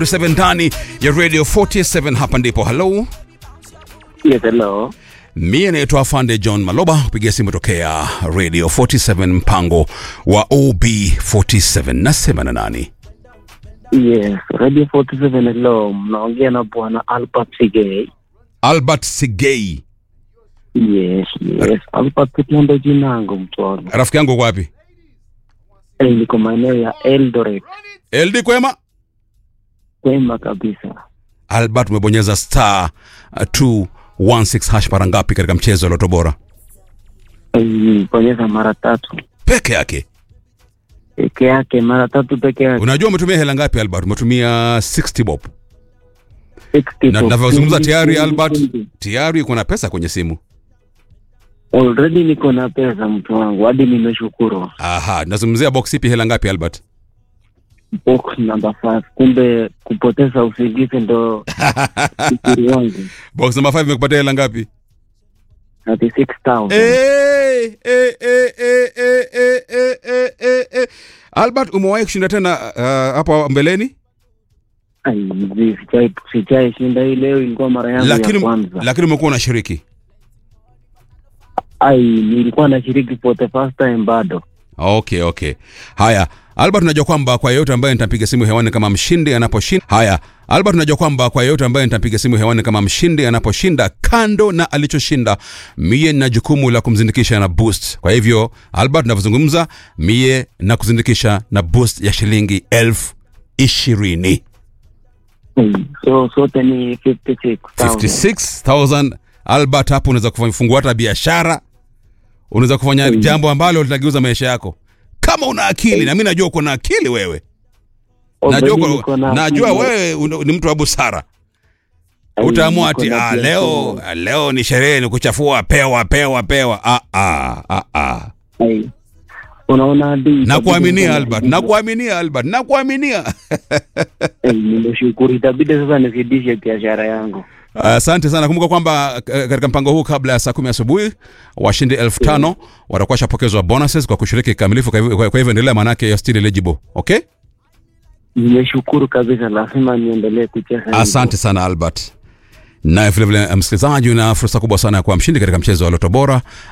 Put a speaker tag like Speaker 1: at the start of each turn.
Speaker 1: 7 ndani ya radio 47 hapa ndipo halo
Speaker 2: Yes, hello.
Speaker 1: mie naitwa afande john maloba kupigia simu tokea radio 47 mpango wa ob47 nasema na nani
Speaker 2: Yes, Radio 47 hello. Mnaongea na bwana Albert Sigei.
Speaker 1: albert sigei
Speaker 2: Yes, yes. Albert Kitendo jinangu mtu wangu.
Speaker 1: rafiki yangu uko wapi
Speaker 2: Eh, niko maeneo ya Eldoret.
Speaker 1: ld kwema
Speaker 2: Kwema kabisa.
Speaker 1: albert umebonyeza star uh, 216 hash mara ngapi katika mchezo wa loto bora
Speaker 2: Eh, Bonyeza mara tatu
Speaker 1: peke yake
Speaker 2: peke yake, mara tatu peke yake.
Speaker 1: unajua umetumia hela ngapi albert umetumia 60 bob
Speaker 2: 60
Speaker 1: na
Speaker 2: for
Speaker 1: tunavyozungumza
Speaker 2: 20,
Speaker 1: tayari
Speaker 2: 20,
Speaker 1: albert
Speaker 2: 20.
Speaker 1: tayari uko na pesa kwenye simu
Speaker 2: Already niko na pesa mtu wangu, hadi nimeshukuru.
Speaker 1: aha nazungumzia box ipi hela ngapi albert
Speaker 2: Box number 5. Kumbe kupoteza usingizi ndo ukiri wangu.
Speaker 1: box number 5 imekupatia hela ngapi
Speaker 2: 36,000.
Speaker 1: Eh, eh, eh, eh, eh, eh, eh, eh, eh, eh. albert umewahi kushinda tena uh, hapo mbeleni
Speaker 2: Ai, mzee, sijai sijai shinda hii leo, ilikuwa mara yangu ya
Speaker 1: lakini
Speaker 2: kwanza.
Speaker 1: lakini umekuwa unashiriki
Speaker 2: Ai, nilikuwa nashiriki for the first time bado.
Speaker 1: okay okay haya albert unajua kwamba kwa yeyote ambaye nitampiga simu hewani kama mshindi anaposhinda haya albert unajua kwamba kwa yeyote ambaye nitampiga simu hewani kama mshindi anaposhinda kando na alichoshinda mie nina jukumu la kumzindikisha na boost kwa hivyo albert navyozungumza mie na kuzindikisha na boost ya shilingi elfu ishirini
Speaker 2: Ai, So sote ni 56,000.
Speaker 1: 56000 albert hapo unaweza kufungua hata biashara unaweza kufanya
Speaker 2: Mm.
Speaker 1: jambo ambalo litageuza maisha yako kama una akili na mi najua uko na akili wewe
Speaker 2: Already
Speaker 1: najua,
Speaker 2: niko
Speaker 1: uko-
Speaker 2: na
Speaker 1: najua
Speaker 2: akili.
Speaker 1: wewe una- ni mtu wa busara
Speaker 2: Ai,
Speaker 1: utaamua
Speaker 2: niko
Speaker 1: ati
Speaker 2: na
Speaker 1: ah,
Speaker 2: biashara.
Speaker 1: leo leo ni sherehe ni kuchafua pewa pewa pewa ah, ah, ah, ah.
Speaker 2: Ai. Unaona hadi
Speaker 1: nakuaminia
Speaker 2: itabidi
Speaker 1: albert
Speaker 2: niko na-
Speaker 1: nakuaminia albert nakuaminia
Speaker 2: Ai, nimeshukuru, itabidi sasa nizidishe biashara yangu.
Speaker 1: asante sana kumbuka kwamba eh, katika mpango huu kabla ya saa kumi asubuhi washindi elfu tano watakuwa shapokezwa bonuses kwa kushiriki kikamilifu kwa hivyo- kwa kwa hivyo endelea maanake you're still eligible okay
Speaker 2: Nimeshukuru kabisa, lazima niendelee kucheza. hivyo.
Speaker 1: asante sana albert naye vilevile msikilizaji una fursa kubwa sana ya kuwa mshindi katika mchezo wa loto bora